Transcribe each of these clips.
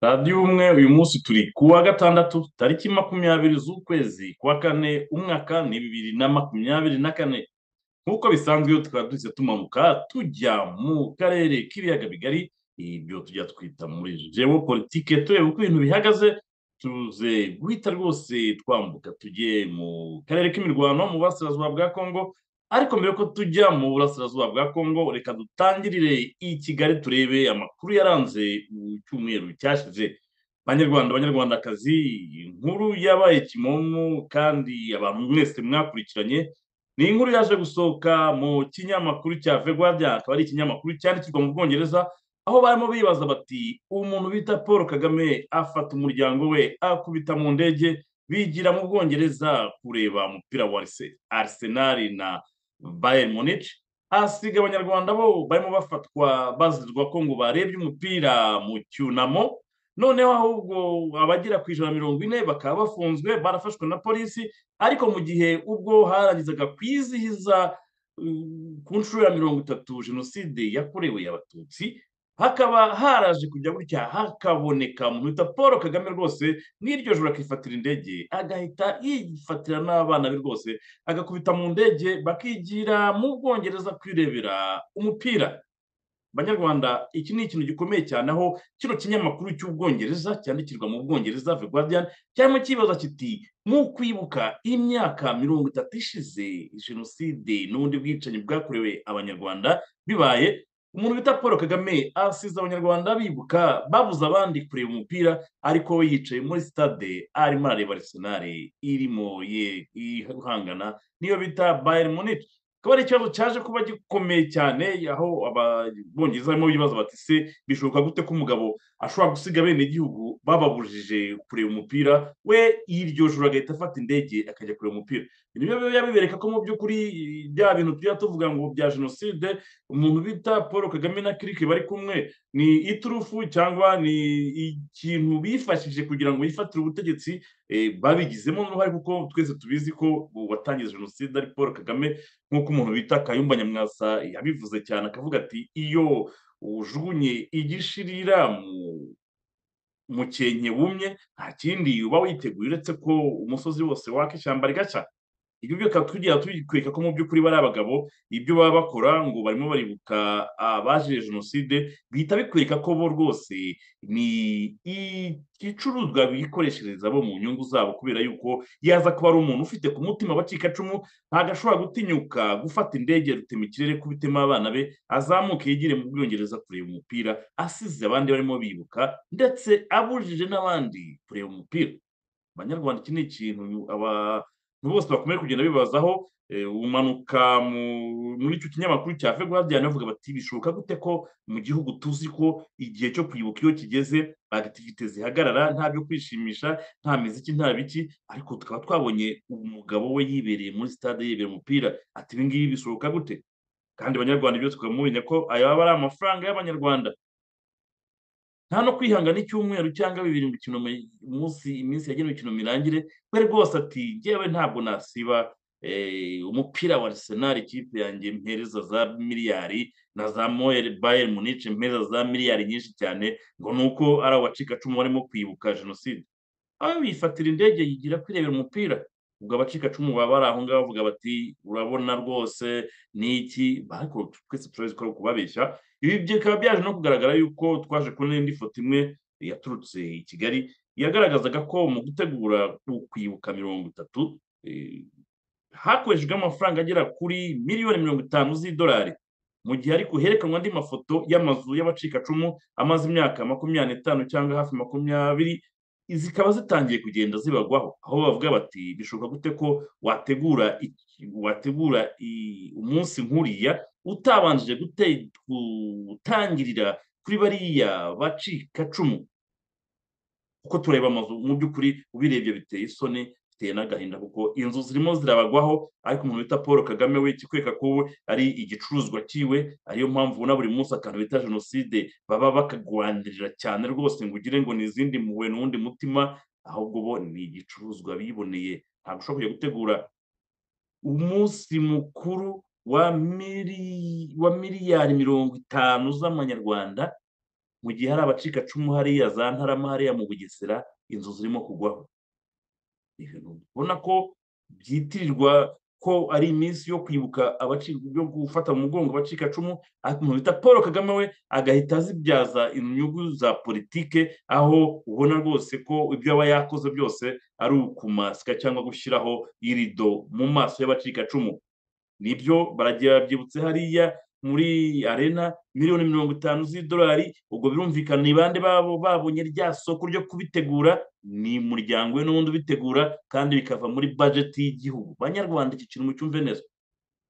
radiyo umwe uyu munsi turi ku wa gatandatu tariki makumyabiri z'ukwezi kwa kane umwaka ni bibiri na makumyabiri na kane nk'uko bisanzwe iyo tukaba duhise tumanuka tujya mu karere k'ibiyaga bigari ibyo tujya twita muri jewo politike tureba uko ibintu bihagaze tuze guhita rwose twambuka tujye mu karere k'imirwano mu burasirazuba bwa kongo ariko mbere ko tujya mu burasirazuba bwa kongo reka dutangirire i kigali turebe amakuru yaranze icyumweru cyashize banyarwanda banyarwandakazi inkuru yabaye kimomo kandi abantu mwese mwakurikiranye ni inkuru yaje gusohoka mu kinyamakuru cya vegwadiya akaba ari ikinyamakuru cyandikirwa mu bwongereza aho barimo bibaza bati umuntu bita paul kagame afata umuryango we akubita mu ndege bigira mu bwongereza kureba umupira wa Arse- arsenal na bayern munich ahasiga abanyarwanda bo barimo bafatwa bazizwa ko ngo barebye umupira mu cyunamo noneho ahubwo abagera ku ijana na mirongo ine bakaba bafunzwe barafashwe na polisi ariko mu gihe ubwo harangizaga kwizihiza uh, ku nshuro ya mirongo itatu jenoside yakorewe abatutsi hakaba haraje kujya gutya hakaboneka umuntu bita paul kagame rwose n'iryo joro akifatira indege agahita yifatira n'abana be rwose agakubita mu ndege bakigira mu bwongereza kwirebera umupira banyarwanda iki ni ikintu gikomeye cyane aho kino kinyamakuru cy'ubwongereza cyandikirwa mu bwongereza the guardian cyarimo kibaza kiti mu kwibuka imyaka mirongo itatu ishize jenoside n'ubundi bwicanyi bwakorewe abanyarwanda bibaye umuntu bita paul kagame asize abanyarwanda bibuka babuze abandi kureba umupira ariko we yicaye muri sitade arimo arareba arsenal irimo ye ihangana niyo bita bayern munich akaba ari ikibazo cyaje kuba gikomeye cyane aho ababongereza barimo bibaza bati se bishoboka gute ko umugabo ashobora gusiga bene igihugu bababujije kureba umupira we iryo joro agahita afata indege akajya kureba umupira ibi nibyo biba bibereka ko mu by'ukuri bya bintu tujya tuvuga ngo bya jenoside umuntu bita paul kagame na kirike bari kumwe ni iturufu cyangwa ni ikintu bifashishije kugira ngo bifatire ubutegetsi eh, babigizemo uruhare kuko twese tubizi ko uwatangiza jenoside ari paul kagame nk'uko umuntu bita kayumba nyamwasa yabivuze cyane akavuga ati iyo ujugunye igishirira mu mukenke wumye nta kindi uba witeguye uretse ko umusozi wose waka ishyamba rigacya ibyo byose tugira tubikwereka ko mu by'ukuri bari abagabo ibyo baba bakora ngo barimo baribuka abazize jenoside bihita bikwereka ko bo rwose ni igicuruzwa bikoreshereza bo mu nyungu zabo kubera yuko yaza kuba ari umuntu ufite ku mutima abacikacumu ntabwo ashobora gutinyuka gufata indege rutema ikirere kubitema abana be azamuke yigire mu bwongereza kureba umupira asize abandi barimo bibuka ndetse abujije n'abandi kureba umupira banyarwanda iki ni ikintu aba abantu bose bakomeje kugenda bibazaho eh, umanuka mu- muri icyo kinyamakuru cya vegwadian bavuga bati bishoboka gute ko mu gihugu tuzi ko igihe cyo kwibuka iyo kigeze agitivite zihagarara nta byo kwishimisha nta miziki nta biki ariko tukaba twabonye umugabo we yibereye muri stade yibera umupira ati ibi ngibi bishoboka gute kandi abanyarwanda ibyo tukamumenya ko ayaba ari amafaranga y'abanyarwanda nta no kwihangana icyumweru cyangwa bibiri ngo ikintu mi- umunsi iminsi yagenewe ikintu mirangire we rwose ati jyewe ntabwo nasiba eh, umupira wa arsenal ikipe yanjye mpereza za miliyari na za moyere bayern munich mpereza za miliyari nyinshi cyane ngo ni uko ari abacikacumu barimo kwibuka jenoside aho bifatira indege yigira kwirebera umupira ubwo abacikacumu baba bari aho ngaho bavuga bati urabona rwose ni iki ariko twese turabizi ko ari ukubabeshya ibi bikaba byaje no kugaragara yuko twaje kubona indi foto imwe yaturutse i kigali yagaragazaga ko mu gutegura kwibuka mirongo itatu eh, hakoreshejwe amafaranga agera kuri miliyoni mirongo itanu z'idolari mu gihe ariko herekanwa andi mafoto y'amazu y'abacikacumu amaze imyaka makumyabiri n'itanu cyangwa hafi makumyabiri zikaba zitangiye kugenda zibagwaho aho bavuga bati bishoboka gute ko wategura iki- wategura i- umunsi nk'uriya utabanjije gute- gutangirira kuri bariya bacikacumu kuko tureba amazu mu by'ukuri ubirebye biteye isoni biteye n'agahinda kuko inzu zirimo zirabagwaho ariko umuntu bita paul kagame we ikikwereka ko we ari igicuruzwa cyiwe ariyo mpamvu ubona buri munsi akantu bita jenoside baba bakagwanirira cyane rwose ngo ugire ngo ni izindi mpuhwe n'uwundi mutima ahubwo bo ni igicuruzwa biboneye ntabwo ushobora kujya gutegura umunsi mukuru wa miri- wa miliyari mirongo itanu z'amanyarwanda mu gihe hari abacikacumu hariya za ntarama hariya mu bugesera inzu zirimo kugwaho ubona ko byitirirwa ko ari iminsi yo kwibuka yo gufata mu mugongo abacikacumu umuntu bita paul kagame we agahita azibyaza inyungu za politike aho ubona rwose ko ibyo aba yakoze byose ari ukumasika cyangwa gushyiraho irido mu maso y'abacikacumu nibyo baragiye babyibutse hariya muri arena miliyoni mirongo itanu z'idolari ubwo birumvikana ni bande babo babonye rya soko ryo kubitegura ni umuryango we n'ubundi ubitegura kandi bikava muri bajeti y'igihugu banyarwanda iki kintu mucyumve neza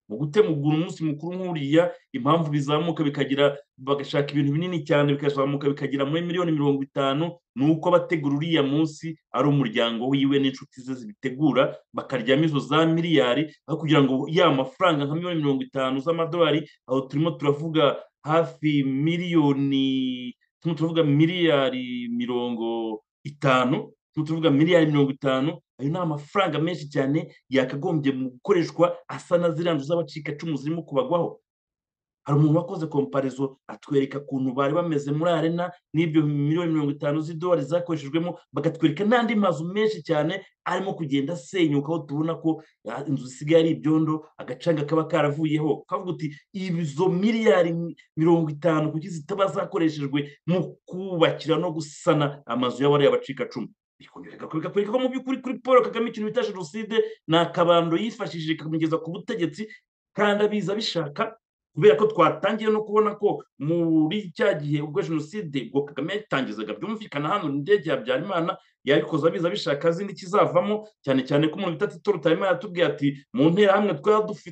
mu gutegura umunsi mukuru nk'uriya impamvu bizamuka bikagira bagashaka ibintu binini cyane bikazamuka bikagira muri miliyoni mirongo itanu ni uko abategura uriya munsi ari umuryango wiwe n'inshuti ze zibitegura bakaryamo izo za miliyari aho kugira ngo ya mafaranga nka miliyoni mirongo itanu z'amadolari aho turimo turavuga hafi miliyoni turimo turavuga miliyari mirongo itanu tuvuga miliyari mirongo itanu ayo ni amafaranga menshi cyane yakagombye mu gukoreshwa asa na ziriya nzu z'abacikacumu zirimo kubagwaho hari umuntu wakoze komparizo atwereka ukuntu bari bameze muri arena n'ibyo miliyoni mirongo itanu z'idolari zakoreshejwemo bakatwereka n'andi mazu menshi cyane arimo kugenda asenyuka aho tubona ko inzu zisigaye ari ibyondo agacanga kaba karavuyeho kavuga uti izo miliyari mirongo itanu kuki zitaba zakoreshejwe mu kubakira no gusana amazu y'abariya bacikacumu bikwereka ko mu by'ukuri kuri paul kagame ikintu bita jenoside ni akabando yifashishije ikamugeza ku butegetsi kandi abiza bishaka kubera ko twatangiye no kubona ko muri cya gihe ubwo jenoside ubwo kagame yatangizaga byumvikana hano indege ya habyarimana yabikoze abiza bishaka azi n'ikizavamo cyane cyane ko umuntu bita tito rutayimana yatubwiye ati mu nterahamwe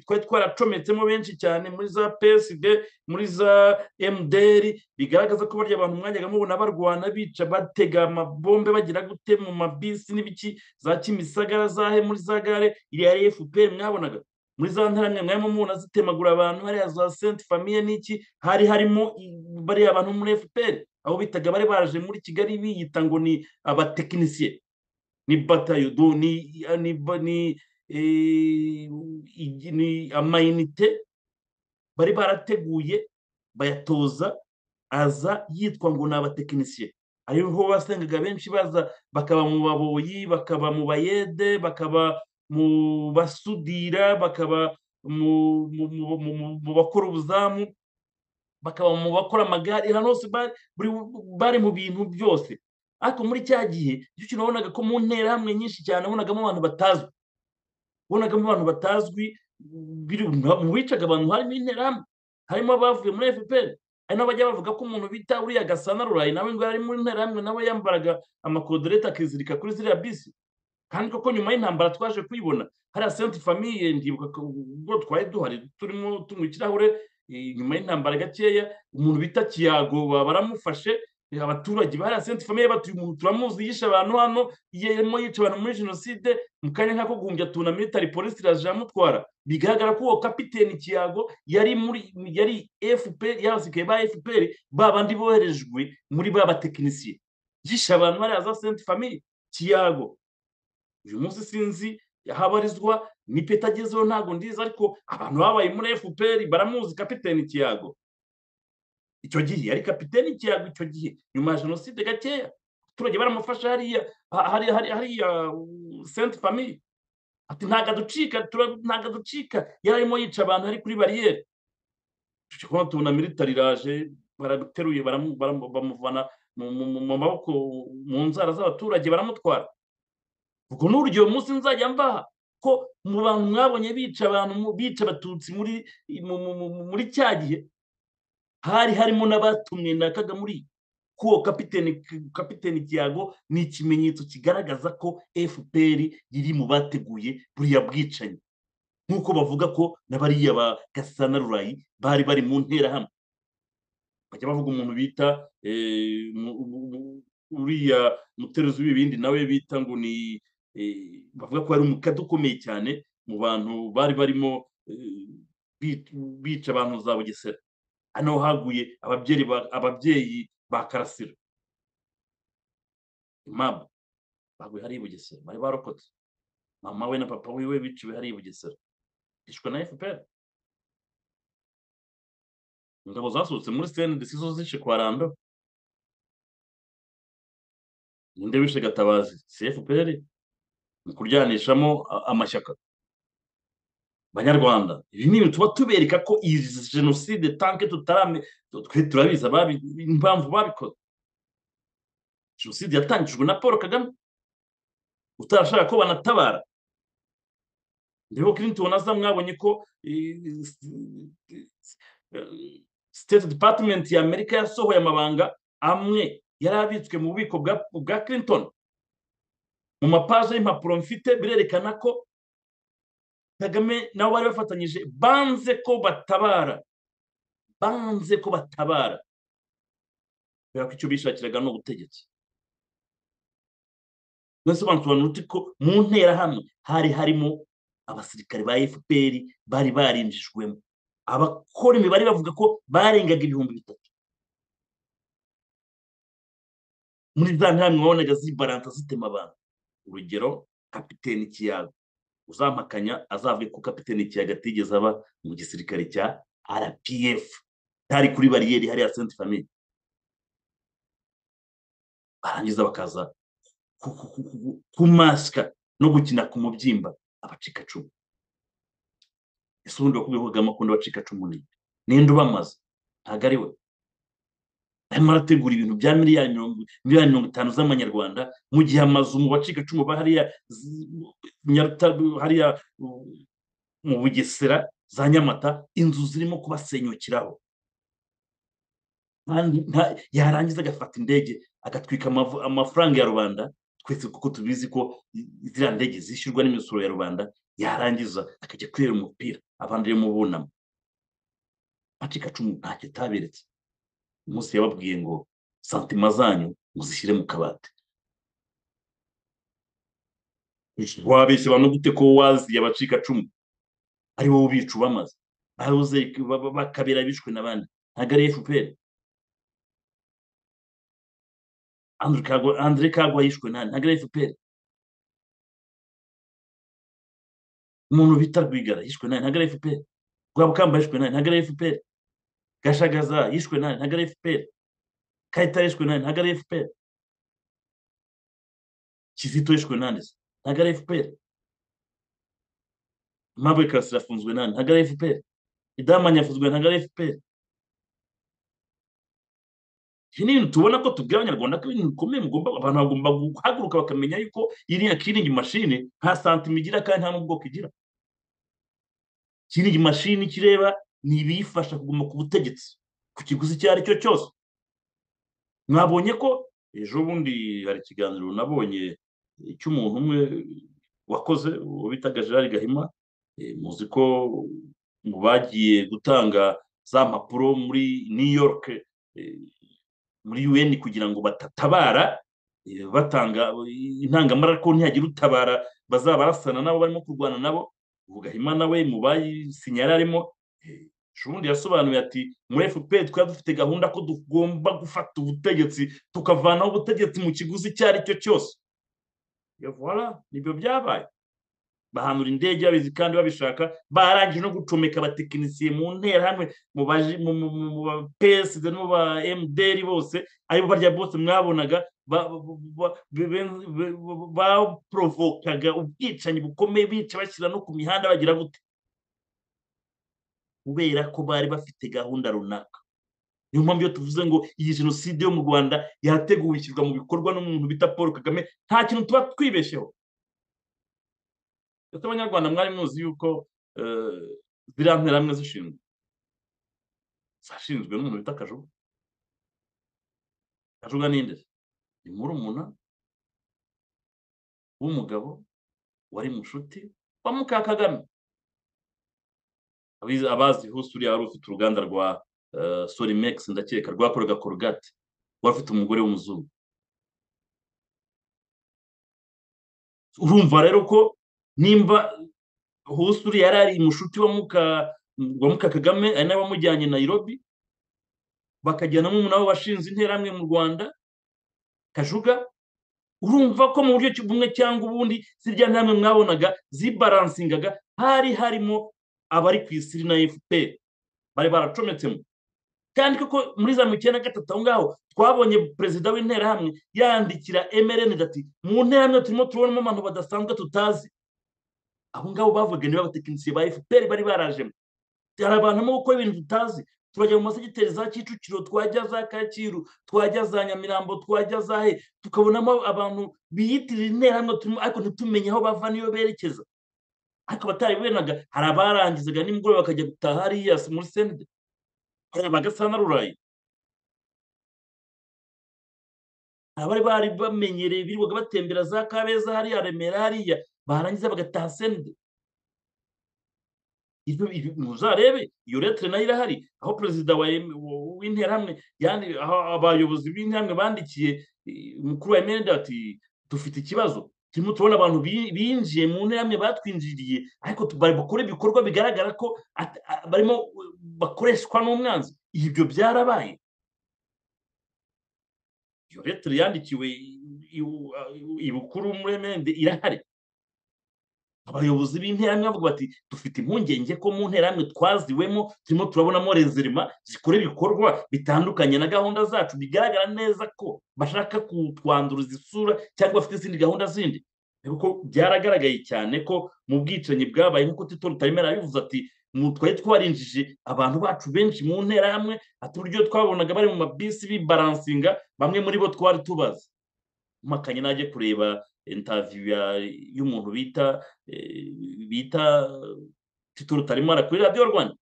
twari twaracometsemo benshi cyane muri za psd muri za mdr bigaragaza ko barya abantu mwajyaga mubona barwana bica batega amabombe bagira gute mu mabisi n'ibiki za kimisagara zahe muri za gare iriya ari fpr mwabonaga muri za ntaramwe mwarimu mubona zitemagura abantu hariya za senti famiye n'iki hari harimo bariya abantu muri fpr aho bitaga bari baraje muri kigali biyita ngo ni abatekinisiye ni batayo ni amayinite bari barateguye bayatoza aza yitwa ngo ni abatekinisiye ariho basengaga benshi baza bakaba mu baboyi bakaba mu bayede bakaba mu basudira bakaba mu bakora ubuzamu bakaba mu bakora amagare hano hose bari mu bintu byose ariko muri cya gihe icyo kintu wabonaga ko mu nterahamwe nyinshi cyane wabonagamo abantu batazwi wabonagamo abantu batazwi mu bicaga abantu harimo interahamwe harimo abavuye muri fpr hari n'abajya bavuga ko umuntu bita uriya gasana rurayi nawe ngo ari muri interahamwe nawe yambaraga amakodereta akizirika kuri ziriya bisi kandi koko nyuma y'intambara twaje kuyibona hariya senti famiye ndibuka ubwo twari duhari turimo tunywa ikirahure nyuma y'intambara gakeya umuntu bita kiyago baramufashe abaturage hariya senti famiye batuye umuntu turamuzi yishe abantu hano yemo yica abantu muri jenoside mu kanya nk'ako guhumbya tuna militari polisi iraje iramutwara bigaragara ko uwo kapiteni kiyago yari muri yari fpr yabasigaye ba fpr ba bandi boherejwe muri ba batekinisiye yishe abantu hariya za senti famiye kiyago uyu munsi sinzi ahabarizwa ni peta agezeho ntabwo ndiza ariko abantu babaye muri fpr baramuzi kapiteni kiyago icyo gihe ari kapiteni kiyago icyo gihe nyuma ya jenoside gakeya abaturage baramufasha hariya hariya senti famiye ati ntabwo aducika ntabwo aducika yari arimo yica abantu ari kuri bariyeri tubona tubona militari iraje barateruye bamuvana mu maboko mu nzara z'abaturage baramutwara ubwo ni urugero munsi nzajya mbaha ko mu bantu mwabonye bica abantu bica abatutsi muri cya gihe hari harimo n'abatumwe na kagamuri kuwo kapiteni kiyago ni ikimenyetso kigaragaza ko fpr iri mu bateguye buriya bwicanyi nk'uko bavuga ko na bariya ba gasana rurayi bari bari mu nterahamwe bajya bavuga umuntu bita uriya muteruzi w'ibindi nawe bita ngo ni bavuga ko hari umukate ukomeye cyane mu bantu bari barimo bica abantu za bugesera hano haguye ababyeyi ba karasira mama baguye hariya i bugesera bari barokotse mama we na papa wiwe biciwe hariya i bugesera bicwa na fpr ingabo zasohotse muri sene zishishe kwa rando ninde wishe gatabazi cfpr mu kuryanishamo a- amashyaka banyarwanda ibi ni ibintu tuba tubereka ko iyi jenoside tanke tutarame twe turabizi ababi- impamvu babikoze jenoside yatangijwe na paul kagame utarashaka ko banatabara ndebo clinton aza mwabonye ko eh, s- s- eh, state department ya amerika yasohoye amabanga amwe yari abitswe mu bubiko bwa, bwa clinton mu mapaje y'impapuro mfite birerekana ko kagame nabo bari bafatanyije banze ko batabara banze ko batabara kubera ko icyo bishakiraga ni ubutegetsi nasobanukirwa uti ko mu nterahamwe hari harimo abasirikare ba fpr bari barinjijwemo abakora imibare bavuga ko barengaga ibihumbi bitatu muri za nterahamwe wabonaga zibaransa zitema abantu urugero kapiteni ikiyaga uzampakanya azavuge ko kapiteni ikiyaga atigeze aba mu gisirikare cya rpf cyari kuri bariyeri hariya senti famiye barangiza bakaza ku- ku- ku- ku- kumasika no gukina ku mubyimba abacikacumu ese ubundi wakubwiye kagame akunda abacikacumu ni nde? ninde ubamaze ntabwo ari we arimo arategura ibintu bya miliyari mirongo miliyari mirongo itanu z'amanyarwanda mu gihe amazu mu bacikacumu ba hariya z- Nyarutaru- hariya uh, mu bugesera za nyamata inzu zirimo kubasenyukiraho kandi nta- yarangiza agafata indege agatwika amavu- amafaranga ya rubanda twese kuko tubizi ko i- ziriya ndege zishyurwa n'imisoro ya rubanda yarangiza akajya kwera umupira abandi rero mubunama acika cumu ntacyo ataberetse umunsi yababwiye ngo santima zanyu muzishyire mu kabati wabeshya abantu gute ko waziye abacika cumu ari wowe ubica ubamaze bahoze ba- ba- bakabera bishwe n'abandi ntabwo ari fpr Andrew Kagwa- Andre Kagwa yishwe nani ntabwo ari FPR umuntu bita Rwigara yishwe nani ntabwo ari FPR Rwabukamba yishwe nani ntabwo ari FPR Gashagaza yishwe nani ntabwo ari FPR Kayitare yishwe nani ntabwo ari FPR Kizito yishwe nani se? ntabwo ari FPR Aimable Karasira afunzwe nani ntabwo ari FPR Idamanyi afunzwe ntabwo ari FPR ibi ni ibintu tubona ko tubwira abanyarwanda ko ibintu bikomeye mugomba abantu bagomba guhaguruka bakamenya yuko iriya kiringi mashini nta santima igira kandi nta n'ubwoko igira kiringi mashini kireba ni ibiyifasha kuguma ku butegetsi ku kiguzi icyo ari cyo cyose mwabonye ko ejo bundi hari ikiganiro nabonye eh, cy'umuntu umwe wakoze uwo bitaga gerard gahima eh, muzi ko mu bagiye gutanga za mpapuro muri new york eh, muri un kugira ngo batatabara eh, batanga intangamara ko ntihagira utabara bazaba barasana nabo barimo kurwana nabo ubu gahima nawe mu bayisinye yari arimo eh, Shubundi yasobanuye ati muri FPR twari dufite gahunda ko tugomba gufata ubutegetsi tukavanaho ubutegetsi mu kiguzi icyo ari cyo cyose Ya voilà nibyo byabaye bahanura indege babizi kandi babishaka barangije no gucomeka abatekinisiye mu nterahamwe mu baji- mu- mu- mu- mu ba PSD no mu ba MDR bose aribo barya bose mwabonaga ba- ba- ba- be- be- be- be- baprovokaga ubwicanyi bukomeye bica bashyira no ku mihanda bagira gute kubera ko bari bafite gahunda runaka niyo mpamvu iyo tuvuze ngo iyi jenoside yo mu rwanda yateguwe ishyirwa mu bikorwa n'umuntu bita paul kagame nta kintu tuba twibeshyeho ndetse abanyarwanda mwari muzi yuko eh, ziriya nterahamwe zishinzwe zashinzwe n'umuntu bita kajuga kajuga ninde ni murumuna w'umugabo wari mushuti wa muka kagame abizi- abazi husi uriya wari ufite uruganda rwa eh, sorimex ndakeka rwakoraga korogate wari ufite umugore w'umuzungu urumva rero ko nimba husi uriya yari ari mushuti wa muka wa muka kagame ari nawe wamujyanye nairobi bakajyana n'umuntu wabo washinze interahamwe mu rwanda kajuga urumva ko mu buryo ki- bumwe cyangwa ubundi zirya nterahamwe mwabonaga zibaransingaga hari harimo abari ku isi na fpr bari baracometsemo kandi kuko muri za mirongo icyenda na gatatu aho ngaho twabonye perezida w'interahamwe yandikira mrn ati mu nterahamwe turimo turabonamo abantu badasanzwe tutazi abo ngabo bavuga niba abatekinisiye ba fpr bari barajemo hari abantu gukora ibintu tutazi turajya mu masegiteri za kicukiro twajya za kacyiru twajya za nyamirambo twajya za he tukabonamo abantu biyitirira interahamwe turimo ariko ntitumenye aho bava n'iyo berekeza ariko abatari benaga hari abarangizaga nimugoroba bakajya gutaha hariya muri senide hari abagasa na rurayi abari bari bamenyereye birirwaga batembera za kabeza hariya remera hariya barangiza bagataha senide ntuzarebe iyo letire nayo irahari aho perezida w'interahamwe abayobozi b'interahamwe bandikiye umukuru wa emerenide ati dufite ikibazo turimo turabona abantu binjiye mu nterahamwe batwinjiriye ariko bakora ibikorwa bigaragara ko barimo bakoreshwa n'umwanzi ibyo byarabaye iyo letire yandikiwe ibukuru muri emerenide irahari abayobozi b'interahamwe bavuga bati dufite impungenge ko mu nterahamwe twaziwemo turimo turabonamo rezerima zikora ibikorwa bitandukanye na gahunda zacu bigaragara neza ko bashaka kutwanduza isura cyangwa bafite izindi gahunda zindi kuko byaragaragaye cyane ko mu bwicanyi bwabaye nk'uko tito rutaremera yabivuze ati twari twarinjije abantu bacu benshi mu nterahamwe ati uburyo twabonaga bari mu mabisi bibaransinga bamwe muri bo twari tubazi mpakanye najye kureba intaviyu y'umuntu bita bita tito rutarimara kuri radiyo rwanda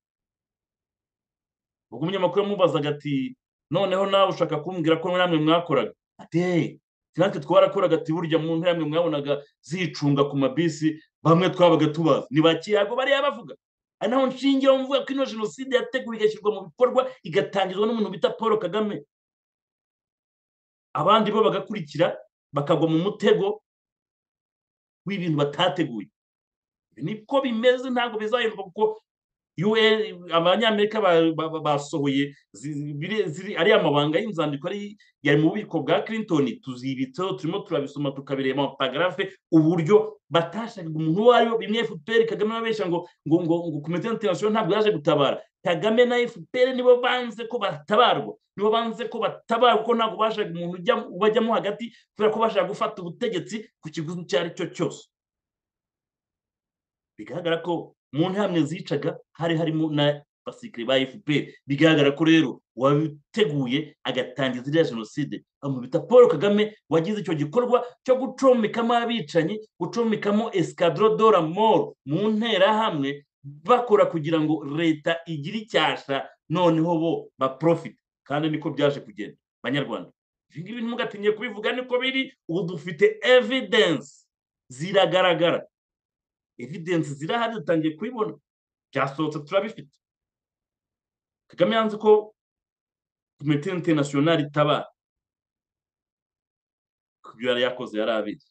ubwo umunyamakuru yamubazaga ati noneho nawe ushaka kumbwira ko namwe mwakoraga ati natwe twarakoraga ati burya mu ntambwe mwabonaga zicunga ku mabisi bamwe twabaga tubazi ni ba kiyago bariya bavuga ari naho nshingiyeho mvuga ko ino jenoside yateguwe igashyirwa mu bikorwa igatangizwa n'umuntu bita paul kagame abandi bo bagakurikira bakagwa mu mutego w'ibintu batateguye niko bimeze ntabwo bizahinduka kuko abanyamerika basohoye ariya mabanga y'inzandiko yari mu bubiko bwa clinton tuzibitseho turimo turabisoma tukabireba amapagarafe uburyo batashakaga umuntu uwo ari we bimwe fpr kagame babeshya ngo ngo ngo ngo komite international ntabwo yaje gutabara kagame na fpr nibo banze ko batabarwa nibo banze ko batabarwa kuko ntabwo bashaka umuntu ubajyamo hagati kubera ko bashaka gufata ubutegetsi ku kiguzi icyo ari cyo cyose bigaragara ko mu ntambwe zicaga hari harimo na basikire ba fpr bigaragara ko rero wabiteguye agatangiza iriya jenoside bita paul kagame wagize icyo gikorwa cyo gucomekamo abicanyi gucomekamo esikadoro dora moro mu nterahamwe bakora kugira ngo leta igire icyasha noneho bo baprofite kandi niko byaje kugenda banyarwanda ibi ngibi ntimugatinye kubivuga niko biri ubu dufite evidensi ziragaragara evidensi zirahari dutangiye kubibona byasohotse turabifite kagame yanze ko komite interinasiyonari itabara kubyo yari yakoze yari abizi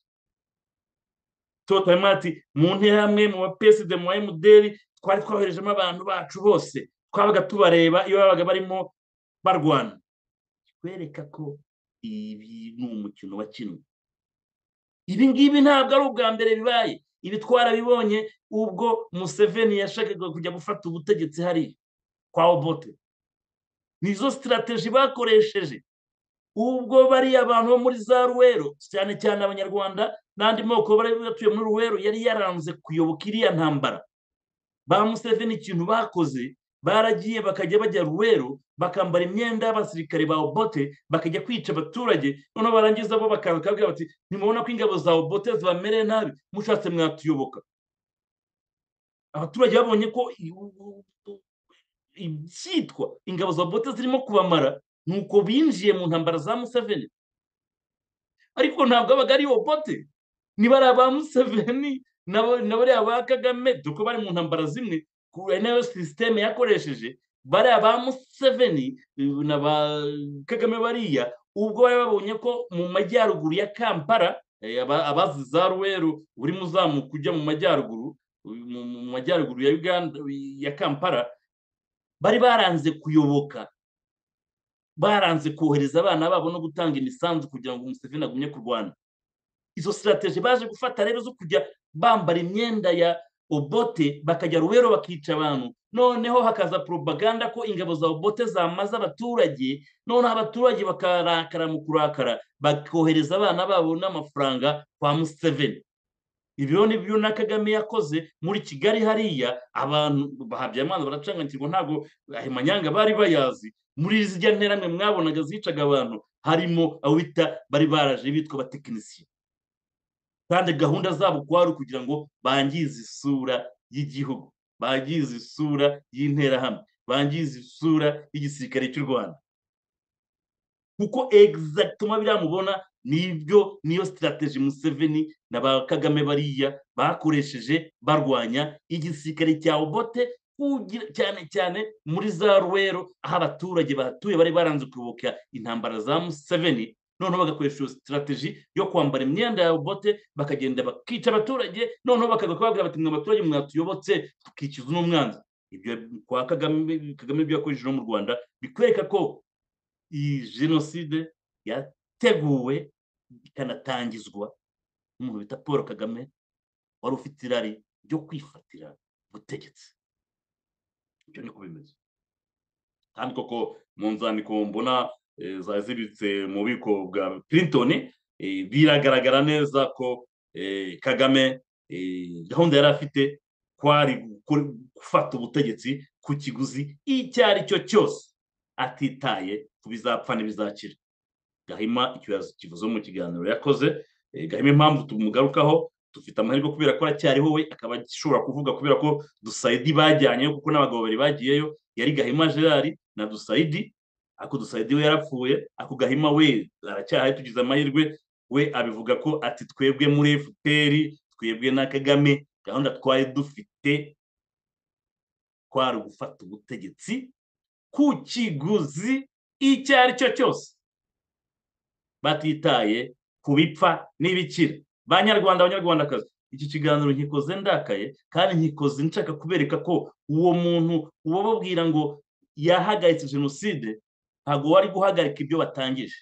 totalima ati mu nterahamwe mu bapeside mu emuderi twari twoherejemo abantu bacu bose twabaga tubareba iyo babaga barimo barwana kikwereka ko ibi ni umukino wakinwe ibi ngibi ntabwo ari ubwa mbere bibaye ibi twarabibonye ubwo museveni yashakaga kujya gufata ubutegetsi hariya kwa obote nizo sitirateji bakoresheje ubwo bariya abantu bo muri za ruwero cyane cyane abanyarwanda n'andi moko bari batuye muri ruwero yari yaranze kuyoboka iriya ntambara ba museveni ikintu bakoze baragiye bakajya bajya ruwero bakambara imyenda y'abasirikare ba obote bakajya kwica abaturage noneho barangiza bo bakabwira bati ntimubona ko ingabo za obote zibamereye nabi mushatse mwatuyoboka abaturage babonye ko ibyitwa ingabo za obote zirimo kubamara nuko binjiye mu ntambara za museveni ariko ntabwo abaga ari obote niba ari aba museveni na bariya ba kagame dore ko bari mu ntambara zimwe nayo sisiteme yakoresheje bariya ba museveni na ba kagame bariya ubwo bari babonye ko mu majyaruguru ya kampala abazi za ruweru uri muzamuka ujya mu majyaruguru mu majyaruguru ya uganda ya kampala bari baranze kuyoboka baranze kohereza abana babo no gutanga imisanzu kugira ngo umuseveni agumye kurwana izo sitarategi baje gufata rero zo kujya bambara imyenda ya obote bakajya rubero bakica abantu noneho hakaza propaganda ko ingabo za obote zamaze abaturage noneho abaturage bakarakara mu kurakara bakohereza abana babo n'amafaranga kwa museveni ibyo ni byo na kagame yakoze muri kigali hariya abantu bahabyamanza baracanganyikirwa ntabwo ayo manyanga bari bayazi muri zijya nteramwe mwabonaga zicaga abantu harimo abo bita bari baraje bitwa abatekinisiye kandi gahunda zabo kwari kugira ngo bangize isura y'igihugu bangize isura y'interahamwe bangize isura y'igisirikare cy'u rwanda kuko egizagituma biriya mubona nibyo niyo sitirateji museveni na ba kagame bariya bakoresheje barwanya igisirikare cya obote cyane cyane muri za ruwero aho abaturage bahatuye bari baranze kuyoboka intambara za museveni noneho bagakoresha iyo sitirateji yo kwambara imyenda ya bote bakagenda bakica abaturage noneho bakaza kubabwira bati mwe abaturage mwatuyobotse tukikiza uno mwanzi ibyo kwa kagame kagame ibyo yakoresheje no mu rwanda bikwereka ko iyi jenoside yateguwe ikanatangizwa n'umuntu bita paul kagame wari ufite irari ryo kwifatira ubutegetsi ibyo niko bimeze kandi koko mu nzandiko mbona zaziritse mu bubiko bwa Clinton biragaragara neza ko kagame gahunda yari afite kwari gufata ubutegetsi ku kiguzi icyo ari cyo cyose atitaye ku bizapfa n'ibizakira gahima kivuze mu kiganiro yakoze gahima impamvu tumugarukaho dufite amahirwe kubera ko aracyariho we akaba ashobora kuvuga kubera ko dusayidi bajyanyeyo kuko n'abagabo babiri bagiyeyo yari gahima gerard na dusayidi ako dusayidi we yarapfuye ako gahima we aracyahaye tugize amahirwe we abivuga ko ati twebwe muri efuperi twebwe na kagame gahunda twari dufite kwari gufata ubutegetsi ku kiguzi icyo ari cyo cyose batitaye ku bipfa n'ibikira banyarwanda abanyarwandakazi iki kiganiro nkikoze ndakaye kandi nkikoze nshaka kubereka ko uwo muntu uba babwira ngo yahagaritse jenoside ntabwo wari guhagarika ibyo batangije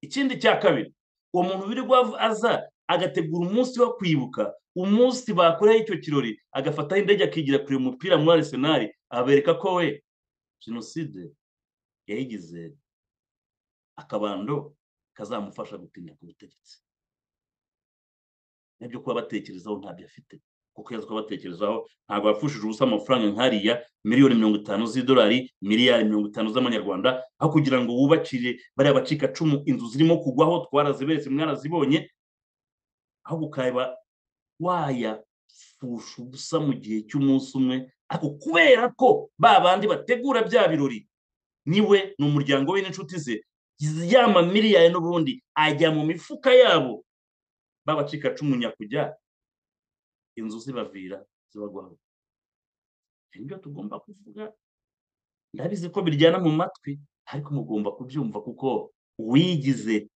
ikindi cya kabiri uwo muntu wirirwa aza agategura umunsi wo kwibuka umunsi bakoreyeho icyo kirori agafataho indege akigira kureba umupira muri arisenali abereka ko we jenoside yayigize akabando kazamufasha gutinya ku butegetsi nibyo kuba batekerezaho ntabyo afite kuko yazi ko batekerezaho ntabwo yapfushije ubusa amafaranga nk'ariya miliyoni mirongo itanu z'idolari miliyari mirongo itanu z'amanyarwanda aho kugira ngo wubakire bariya bacikacumu inzu zirimo kugwaho twaraziberetse mwarazibonye aho ukaba wayapfusha ubusa mu gihe cy'umunsi umwe ariko kubera ko ba bandi bategura bya birori niwe ni umuryango we n'inshuti ze ya mamiliyari n'ubundi ajya mu mifuka yabo b'abacikacumu nyakujya inzu zibavira zibagwaho nibyo tugomba kuvuga ndabizi ko biryana mu matwi ariko mugomba kubyumva kuko uwigize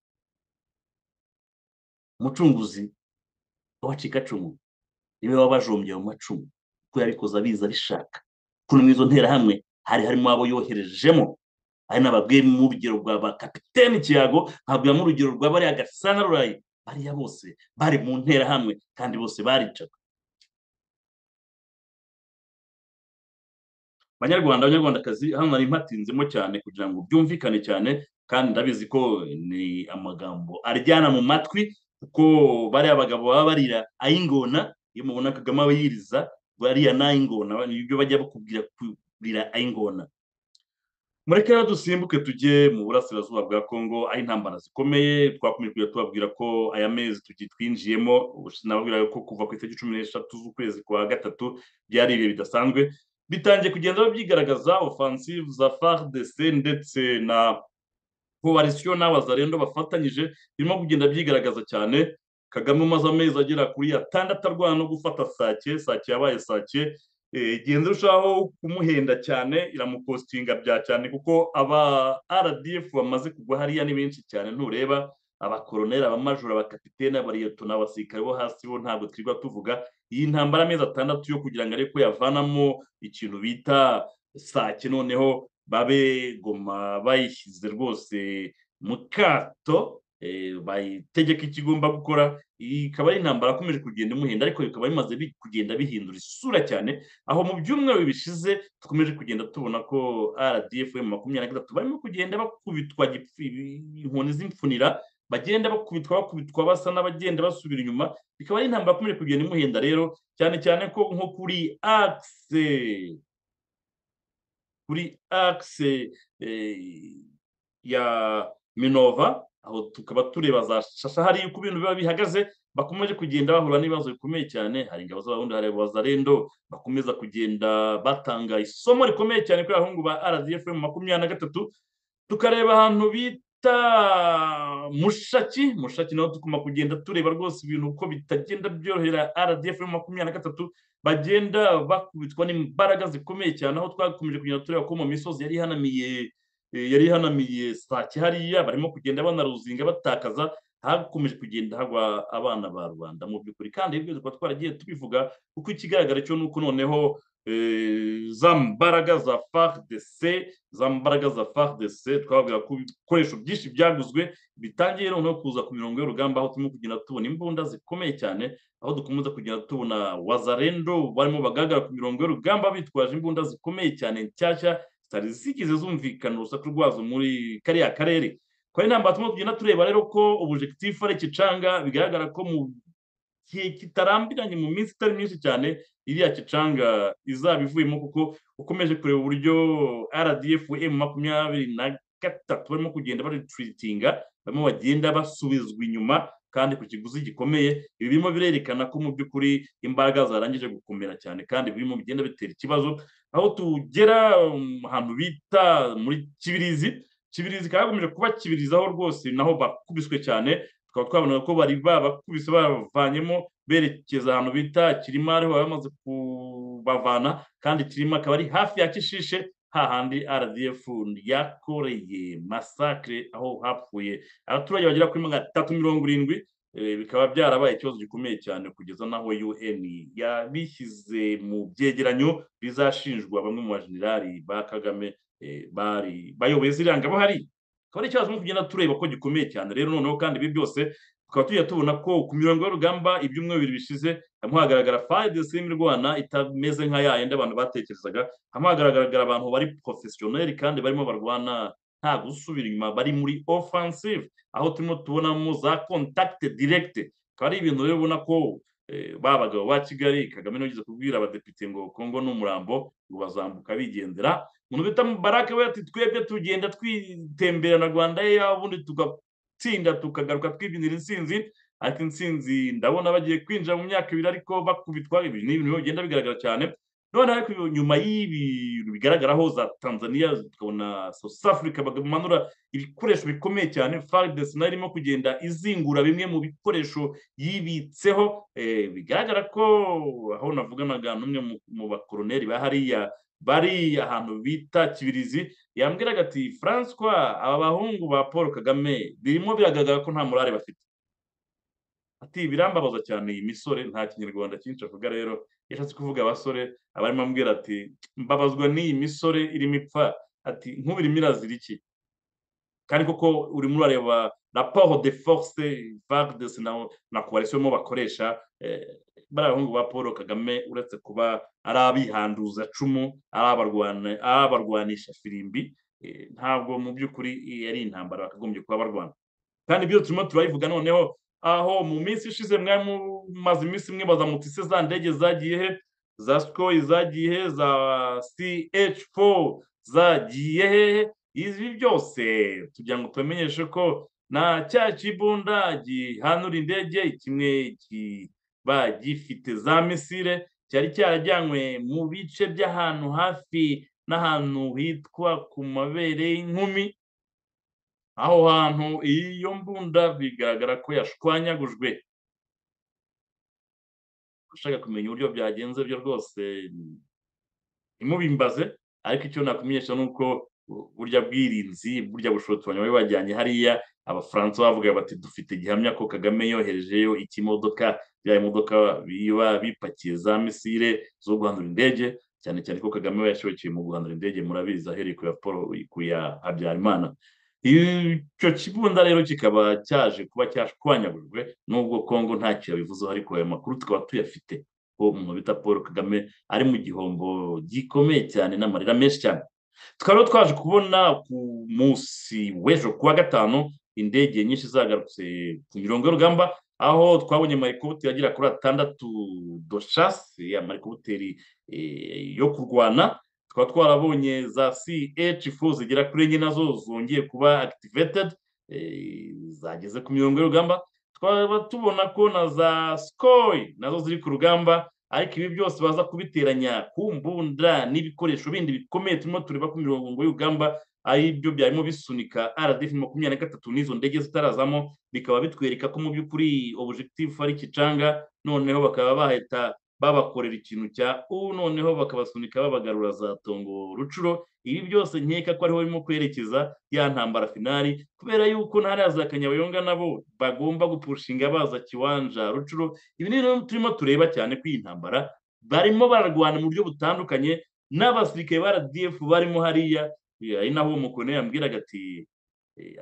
umucunguzi w'abacikacumu niwe waba wajombye mu macumu kuko yabikoze abizi abishaka kuko muri izo nterahamwe hari harimo abo yoherejemo hari n'ababwiye mu rugero rwa ba kapitene kiyago nkabwiramo urugero rwa bariya gasana rurayi bariya bose bari mu nterahamwe kandi bose baricaga abanyarwanda abanyarwandakazi hano nari mpatinzemo cyane kugira ngo byumvikane cyane kandi ndabizi ko ni amagambo aryana mu matwi kuko bariya abagabo baba barira ay'ingona iyo mubona kagame abayiriza bariya n'ay'ingona nibyo bajya bakubwira kurira ay'ingona mureke rero dusimbuke tujye mu burasirazuba bwa kongo aho intambara zikomeye twakomeje tubabwira ko aya mezi twinjiyemo nababwira ko kuva ku itariki cumi n'eshatu z'ukwezi kwa gatatu byari ibihe bidasanzwe bitangiye kugenda byigaragaza ofansive za fardc ndetse na koalisiyo n'abazarendo bafatanyije birimo kugenda byigaragaza cyane kagame umaze amezi agera kuri atandatu arwana no gufata sake sake yabaye sake igenda irushaho kumuhenda cyane iramukostinga bya cyane kuko aba rdf bamaze kugwa hariya ni benshi cyane ntureba abakoroneri abamajura abakapitene abariyeto n'abasirikare bo hasi bo ntabwo twirirwa tuvuga iyi ntambara amezi atandatu yo kugira ngo ariko yavanamo ikintu bita sake noneho babe goma bayishyize rwose mu kato bayitegeka ikigomba gukora ikaba ari intambara yakomeje kugenda imuhenda ariko bikaba bimaze bi- kugenda bihindura isura cyane aho mu byumweru bishize dukomeje kugenda tubona ko rdf makumyabiri na gatatu barimo kugenda bakubitwa gipfu- inkoni z'imfunira bagenda bakubitwa bakubitwa basa n'abagenda basubira inyuma bikaba ari intambara yakomeje kugenda imuhenda rero cyane cyane ko nko kuri akise kuri akise ya minova aho tukaba tureba za shasha hariya uko ibintu biba bihagaze bakomeje kugenda bahura n'ibibazo bikomeye cyane hari ingabo z'abarundi hari abazarendo bakomeza kugenda batanga isomo rikomeye cyane kuri abahungu ba rdf makumyabiri na gatatu tukareba ahantu bita mushaki mushaki naho tugomba kugenda tureba rwose ibintu uko bitagenda byorohera rdf makumyabiri na gatatu bagenda bakubitwa n'imbaraga zikomeye cyane aho twakomeje kugenda tureba ko mu misozi yari ihanamiye eh, yari ihanamiye sake hariya barimo kugenda banaruzinga batakaza hakomeje kugenda hagwa abana ba rubanda mu by'ukuri kandi ibyo tukaba twaragiye tubivuga kuko ikigaragara cyo ni uko noneho eh, za mbaraga za fardc za mbaraga za fardc twababwira ko ibikoresho byinshi byaguzwe bitangiye noneho kuza ku mirongo y'urugamba aho turimo kugenda tubona imbunda zikomeye cyane aho dukomeza kugenda tubona wazarendo barimo bagaragara ku mirongo y'urugamba bitwaje imbunda zikomeye cyane nshyashya zitari zigeze zumvikana urusaku rwazo muri kariya karere kwa ari intambara turimo tugenda tureba rero ko objectif ari kicanga bigaragara ko mu gihe kitarambiranye mu minsi itari myinshi cyane iriya kicanga izaba ivuyemo kuko ukomeje kureba uburyo rdf m makumyabiri na gatatu barimo kugenda baritreatinga barimo bagenda basubizwa inyuma kandi ku kiguzi gikomeye ibi birimo birerekana ko mu by'ukuri imbaraga zarangije gukomera cyane kandi birimo bigenda bitera ikibazo aho tugera um, ahantu bita muri kibirizi kibirizi kagomeje kuba kibirizi aho rwose naho bakubiswe cyane tukaba twabona ko bari babakubise bavanyemo berekeza ahantu bita kirima ariho bamaze kubavana kandi kirima akaba ari hafi ya kishishe hahandi rdf yakoreye masakre aho hapfuye abaturage bagera kuri magana atatu mirongo irindwi eh, bikaba byarabaye ikibazo gikomeye cyane kugeza n'aho un yabishyize mu byegeranyo bizashinjwa bamwe mu bajenerali ba kagame eh, bari bayoboye ziriya ngabo hari akaba ari ikibazo turimo kugenda tureba ko gikomeye cyane rero noneho kandi ibi byose tukaba tujya tubona ko ku mirongo y'urugamba ibyumweru bibiri bishize hamwe hagaragara fayidesi y'mirwana itameze nka ya yindi abantu batekerezaga hamwe hagaragara abantu bari porofesiyoneri kandi barimo barwana nta gusubira inyuma bari muri offensive aho turimo tubonamo za contact direct akaba ari ibintu rero ubona ko eh, ba bagabo ba kigali kagame niwe ugeze kubwira abadepite ngo kongo ni umurambo ngo bazambuka bigendera umuntu bita mubarake we ati twebwe tugenda twitemberana rwanda ye ubundi tugatsinda tukagaruka twibyinira intsinzi ariko intsinzi ndabona bagiye kwinjira mu myaka ibiri ariko bakubitwa ibi ni ibintu bigenda bigaragara cyane none ariko nyuma y'ibintu bigaragaraho za tanzania tukabona south africa bamanura ibikoresho bikomeye cyane fardes nayo irimo kugenda izingura bimwe mu bikoresho yibitseho eh, bigaragara ko aho navuganaga n'umwe mu- mu bakoroneri ba hariya bari ahantu bita kibirizi yambwiraga ati francois aba bahungu ba paul kagame birimo biragaragara ko nta murare bafite ati birambabaza cyane iyi misore nta kinyarwanda cyinshi avuga rero yashatse kuvuga abasore abarimo ambwira ati mbabazwa n'iyi misore irimo ipfa ati nk'ubirimo irazira iki kandi koko urimo urareba raporo de force vardes na, na coalition mo bakoresha eh, bari abahungu ba paul kagame uretse kuba ari abihanduza cumu ari abarwana- ari abarwanisha firimbi eh, ntabwo mu by'ukuri yari intambara bakagombye kuba barwana kandi ibyo turimo turayivuga noneho aho mu minsi ishize mwari mumaze iminsi imwe bazamutse ise za ndege zagiye he za sikoyi zagiye he za ch4 zagiye hehe ibi byose tugira ngo tubimenyeshe ko na cya kibunda gihanura indege kimwe kiba gifite za misire cyari cyarajyanywe mu bice by'ahantu hafi n'ahantu hitwa ku mabere y'inkumi aho hantu iyo mbunda bigaragara ko yashwanyagujwe ushaka kumenya uburyo byagenze byo rwose mm, ntimubimbaze ariko icyo nakumenyesha ni uko bu- burya bwirinzi burya bushotoranyi bari bajyanye hariya abafaransa bavuga bati dufite gihamya ko kagame yoherejeyo ikimodoka bya bimodoka biba bipakiye za misire zo guhandura indege cyane cyane ko kagame we yashobokeye mu guhandura indege murabizi ahereye ku ya paul ku ya habyarimana icyo kibunda rero kikaba cyaje kuba cyashwanyagurijwe nubwo kongo ntacyo yabivuzeho ariko ayo makuru tukaba tuyafite ko umuntu bita paul kagame ari mu gihombo gikomeye cyane n'amarira menshi cyane tukaba twaje kubona ku munsi w'ejo kuwa gatanu indege nyinshi zagarutse ku mirongo y'urugamba aho twabonye marikubuteri agera kuri atandatu doshasi ya marikubuteri yo kurwana tukaba twarabonye za CH4 zigera kuri enye nazo zongeye kuba activated zageze ku mirongo y'urugamba tukaba tubona ko na za SCOI nazo ziri ku rugamba ariko ibi byose baza kubiteranya ku mbunda n'ibikoresho bindi bikomeye turimo tureba ku mirongo y'urugamba ari byo byarimo bisunika RDF makumyabiri na gatatu n'izo ndege zitarazamo bikaba bitwereka ko mu by'ukuri objectif ari kicanga noneho bakaba bahita babakorera ikintu cya u noneho bakabasunika babagarura za tongo rucuro ibi byose nkeka ko ariho barimo kwerekeza ya ntambara finali kubera yuko ntariya za kanyabayonga nabo bagomba gupushinga baza kiwanja rucuro ibi ni turimo tureba cyane ko iyi ntambara barimo bararwana mu buryo butandukanye n'abasirikare ba rdf barimo hariya ari naho uwo mukone yambwiraga ati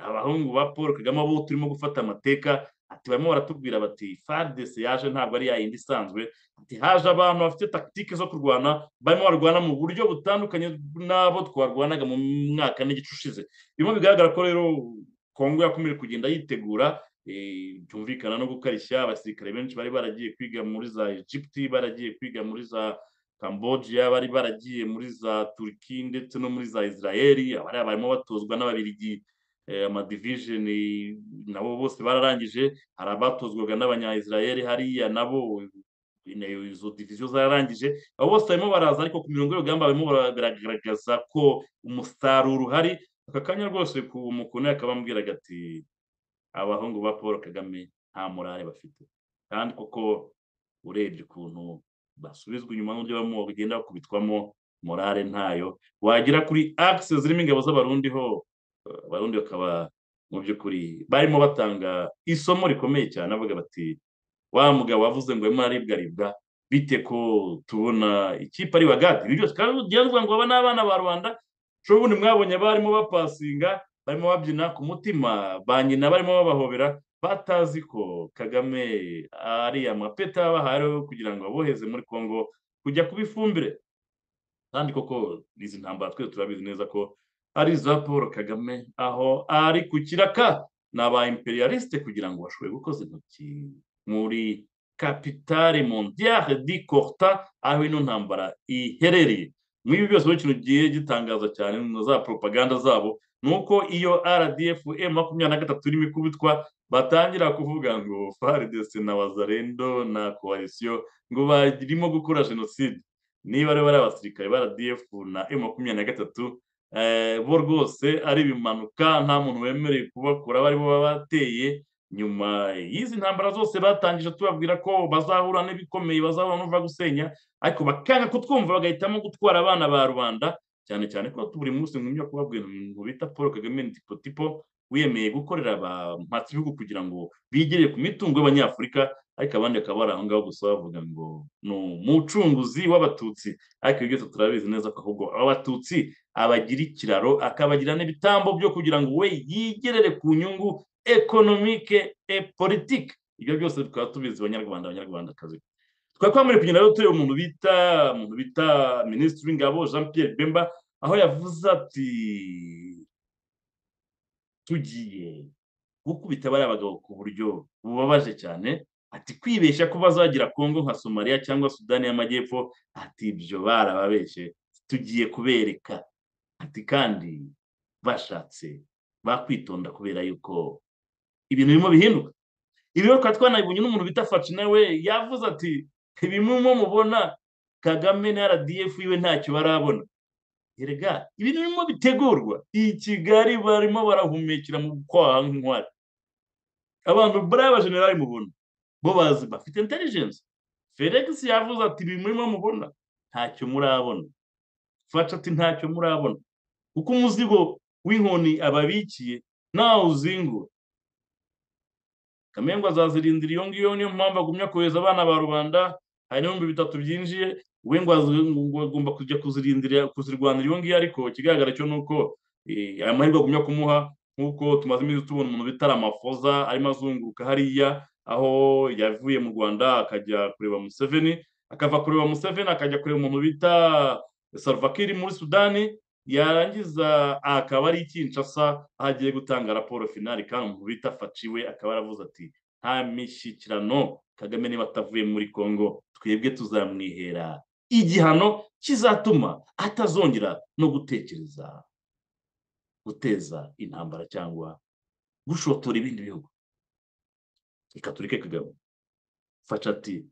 abahungu ba paul kagame abo turimo gufata amateka ati barimo baratubwira bati fadese yaje ntabwo ari yayindi isanzwe ati haje abantu bafite takitike zo kurwana barimo barwana mu buryo butandukanye n'abo twarwanaga mu mwaka n'igice ushize birimo bigaragara ko rero kongo yakomeje kugenda yitegura byumvikana no gukarishya abasirikare benshi bari baragiye kwiga muri za egypti baragiye kwiga muri za cambodia bari baragiye muri za turki ndetse no muri za israeli abariya barimo batozwa n'ababirigi amadivijeni nabo bose bararangije hari abatozwaga n'abanyayisirayeli hariya nabo izo diviziyo zararangije abo bose barimo baraza ariko ku mirongo y'urugamba barimo baragaragaza ko umusaruro uhari aka kanya rwose ku mukono akaba ambwiraga ati abahungu ba paul kagame nta murare bafite kandi koko urebye ukuntu basubizwa inyuma n'uburyo barimo bagenda bakubitwamo morale ntayo wagera kuri akise zirimo ingabo z'abarundi ho abarundi bakaba mu by'ukuri barimo batanga isomo rikomeye cyane avuga bati wa mugabo wavuze ngo arimo araribwaribwa bite ko tubona ikipe ari bagadi ibi byose kandi ngo baba n'abana ba rubanda ubundi mwabonye barimo bapasinga barimo babyina ku mutima ba nyina barimo babahobera batazi ko kagame ari amapeta babahaye kugira ngo aboheze muri congo kujya kuba ifumbire kandi koko izi ntambara twese turabizi neza ko ari za paul kagame aho ari ku kiraka ni aba imperialiste kugira ngo bashoboye gukoza intoki muri kapitale mondiale di corta aho ino ntambara iherereye muri ibi byose ikintu gihe gitangaza cyane na za propaganda zabo ni uko iyo rdf makumyabiri na gatatu irimo ikubitwa batangira kuvuga ngo faridese na wazarendo na koalisiyo ngo barimo gukora jenoside niba rero bari abasirikare ba rdf na makumyabiri na gatatu bo rwose ari ibimanuka nta muntu wemerewe kubakora bari baba bateye nyuma y'izi ntambara zose batangije tubabwira ko bazahura n'ibikomeye bazahura n'uva gusenya ariko bakanga kutwumva bagahitamo gutwara abana ba rubanda cyane cyane ko buri munsi nkumya kubabwira ngo bita paul kagame tipo wiyemeye gukorera abampatsi ibihugu kugira ngo bigere ku mitungo y'abanyafurika ariko abandi bakaba bari aho ngaho gusa bavuga ngo ni umucunguzi w'abatutsi ariko ibyo byose turabizi neza ko ahubwo abatutsi abagira ikiraro akabagira n'ibitambo byo kugira ngo we yigerere ku nyungu ekonomike e politike ibyo byose tukaba tubizi abanyarwanda abanyarwandakazi twari twambaye kugenda rero tureba umuntu bita umuntu bita minisitiri w'ingabo jean pierre bemba aho yavuze ati tugiye gukubita bariya bagabo ku buryo bubabaje cyane ati kwibeshya ko bazagira kongo nka somaliya cyangwa sudani y'amajyepfo ati ibyo barababeshye tugiye kubereka ati kandi bashatse bakwitonda kubera yuko ibintu birimo bihinduka ibi rero tukaba twanabibonye n'umuntu bita faci nawe yavuze ati ibimuma mubona kagame na rdf iwe ntacyo barabona rega ibintu birimo bitegurwa iyi kigali barimo barahumekera mu kwaha nk'inkwari abantu bariya bajenerali mubona bo bazi bafite intelligence felix yavuze ati ibi murimo mubona ntacyo murabona fasha ati ntacyo murabona kuko umuzigo w'inkoni ababikiye nawe uzingura kamengo azazirindira iyo ngiyo niyo mpamvu agumya kohereza abana ba rubanda hari n'ibihumbi bitatu byinjiye we ngo agomba kujya kuzirindira kuzirwanira iyo ngiyo ariko ikigaragara cyo ni uko aya mahirwe agumya kumuha nk'uko tumaze iminsi tubona umuntu bita ramafoza arimo azunguruka hariya aho yavuye mu rwanda akajya kureba museveni akava kureba museveni akajya kureba umuntu bita salvakiri muri sudani yarangiza akaba ari ikinshasa aho agiye gutanga raporo finari kandi umuntu bita faciwe akaba yaravuze ati nta mishyikirano kagame niba atavuye muri congo twebwe tuzamwihera igihano kizatuma atazongera no gutekereza guteza intambara cyangwa gushotora ibindi bihugu reka tureke kagame fasha ati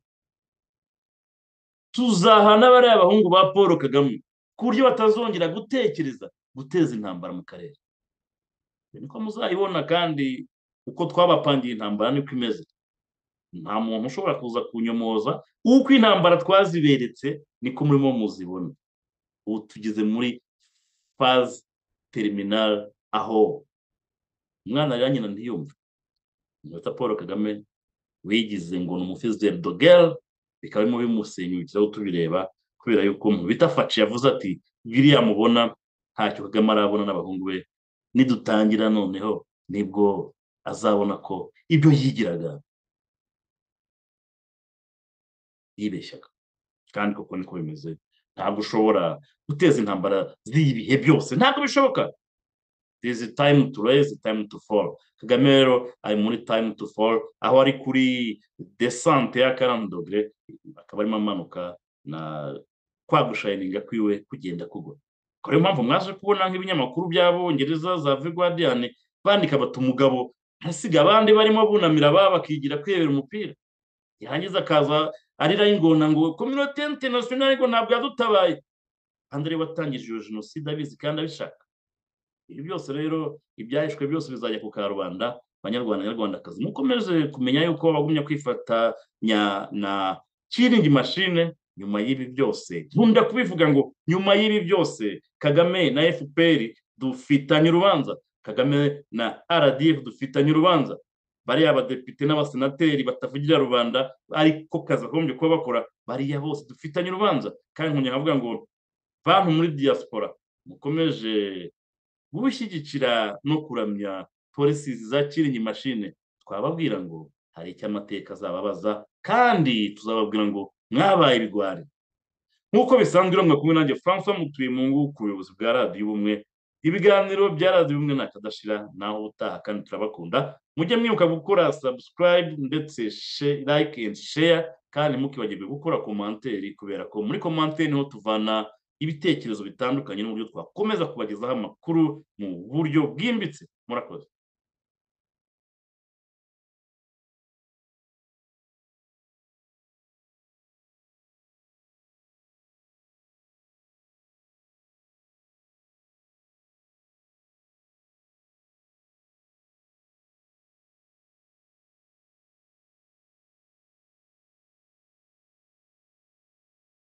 tuzahana bariya bahungu ba paul kagame ku buryo batazongera gutekereza guteza intambara mu karere niko muzayibona kandi uko twabapangiye intambara niko imeze nta muntu ushobora kuza kunyomoza uko intambara twaziberetse niko murimo muzibona ubu tugeze muri faze teriminari aho umwana rero nyina ntiyumve mwita paul kagame wigize ngo ni umufizeri dogere bikaba birimo bimusenyukiraho tubireba kubera yuko bita faci yavuze ati biriya mubona ntacyo kagame arabona n'abahungu be nidutangira noneho nibwo azabona ko ibyo yigiraga yibeshyaga kandi koko niko bimeze ntabwo ushobora guteza intambara z'ibihe byose ntabwo bishoboka this is time to raise time to fall kagame rero ari muri time to fall aho ari kuri desante ya karandogere akaba arimo amanuka na kwa gushayininga kwiwe kugenda kugwa akaba ariyo mpamvu mwaje kubona nk'ibinyamakuru by'abongereza za viguardian bandika bata umugabo hasiga abandi barimo bunamira aba bakigira kwirebera umupira yarangiza akaza arira y'ingona ngo kominote interinasiyonari ngo ntabwo yadutabaye kandi ariwe watangije iyo jenoside abizi kandi abishaka ibi byose rero ibyahishwe byose bizajya ku karubanda banyarwanda nyarwandakazi mukomeze kumenya yuko bagumya kwifatanya na kiringi mashine nyuma y'ibi byose nkunda kubivuga ngo nyuma y'ibi byose kagame na fpr dufitanye urubanza kagame na rdf dufitanye urubanza bariya abadepite n'abasenateri batavugira rubanda ariko kazagombye kuba bakora bariya bose dufitanye urubanza kandi nkongera nkavuga ngo bantu muri diaspora mukomeje gushyigikira no kuramya polisi za kiringi mashine twababwira ngo hari icyo amateka azababaza kandi tuzababwira ngo mwabaye ibigwari nk'uko bisanzwe iri kumwe nanjye francois mutuye mu ngubu ku buyobozi bwa radiyo ubumwe ibiganiro bya radiyo ubumwe ntakadashira naho utaha kandi turabakunda mujye mwibuka gukora sabusikarayibu ndetse like and share kandi mukibagirwe gukora komanteri kubera ko muri komanteri niho tuvana ibitekerezo bitandukanye n'uburyo twakomeza kubagezaho amakuru mu buryo bwimbitse murakoze